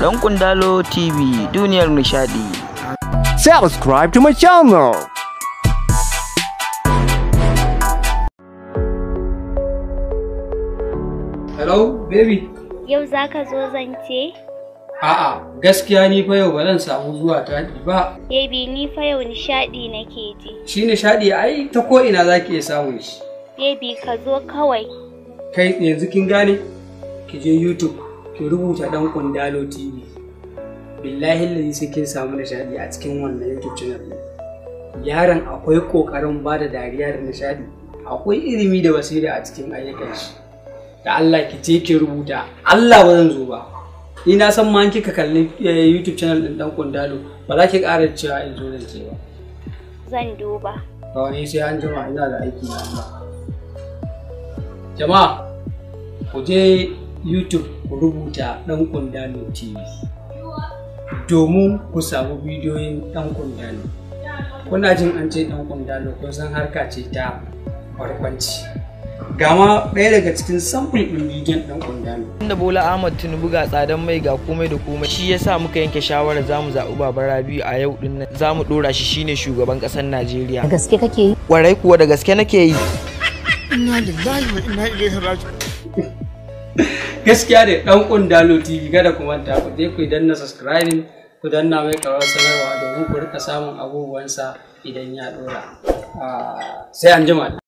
Ɗan Kundalo TV duniyar nishadi. Subscribe to my channel. Hello, baby. Yau za ka zo zance? A'a, gaskiya ni fa yau ba zan samu zuwa taɗi ba. Baby ni fa yau nishaɗi nake ji. Shi nishaɗi ai ta ko ina za ki iya samun shi. Baby ka zo kawai. Kai yanzu kin gane? Ki je YouTube, ki rubuta ɗan Kundalo TV. Billahi lalli sai kin samu nishaɗi a cikin wannan YouTube channel ɗin. Yaron akwai ƙoƙarin ba da dariya da nishaɗi. Akwai ilimi da basira a cikin ayyukan shi. Da Allah ki je ki rubuta. Allah ba zan zo ba. Ni na san ma in kika kalli eh, YouTube channel ɗin ɗan Kundalo ba za ki ƙara cewa in zo zan ce ba. Zan duba. Kawai sai an jima ina da aiki na Allah. Jama'a, ku je YouTube ku rubuta ɗan kundalo TV domin ku samu bidiyoyin ɗan kundalo. Kuna jin an ce ɗan kundalo kun san harka ce ta barkwanci. Gama ɗaya daga cikin samfur ɗin bidiyon ɗan kundalo. Inda Bola Ahmad Tinubu ga tsadan mai ga komai da komai shi yasa muka yanke shawarar zamu zaɓi Baba Rabiu a yau din nan zamu ɗora shi shine shugaban ƙasar Najeriya. Da gaske kake yi? Warai kuwa da gaske nake yi. Gaskiya da ɗan kundalo TV kada ku manta ku je ku danna subscribing ku danna mai karar sanarwa domin ku rika samun abubuwansa idan ya ɗora. Ah, Sai an jima.